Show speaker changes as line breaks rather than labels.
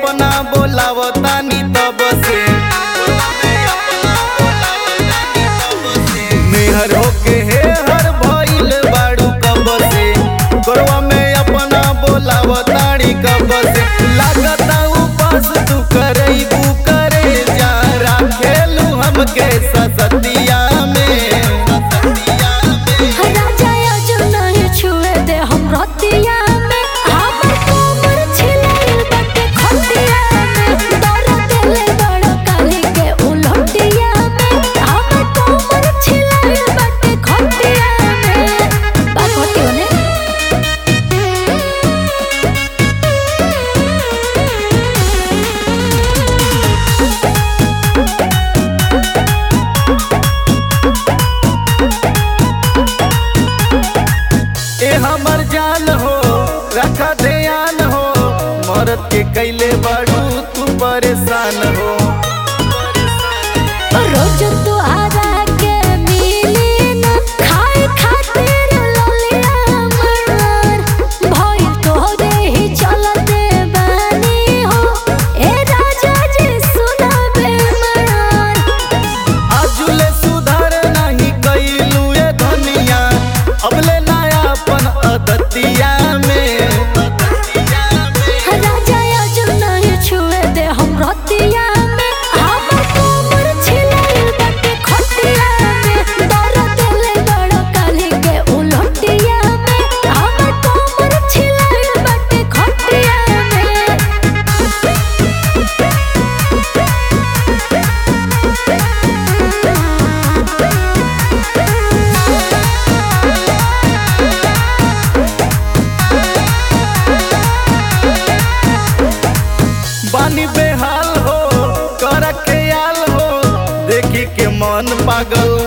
अपना बोलावतानी तब से मेहर होके हे हर भइल बाड़ू कब से गोरवा में अपना बोलावतानी कब से लागता उपास तू करईबू करे जा राखेलू हमके ससतिया में
राजा अजू नहीं छुए दे हम रतिया में हमर कोमर छिलाइल बाटे खटिया में दर्द देले बड़ काली के उलटिया में हमर कोमर छिलाइल बाटे खटिया में बात होती होने
ए हमर जान हो रखा ध्यान हो मरद के कैले बाड़ू तू परेशान हो
रोज तोहरा के मिली न खाए खातिर ललिया मर भइल तोहरे ही चलते बानी हो ए राजा जी सुना बेमर
आजुले सुधार नहीं कैलू ए धनिया अबले नयापन अदतिया में
राजा अजू नहीं छुए दे हम रतिया में हमर कोमर छिलाइल बाटे खटिया में दर्द देले बड़ काली के उलटिया में हमर कोमर छिलाइल बाटे खटिया में
बानी बेहाल हो कर ख्याल हो देखी के मन पागल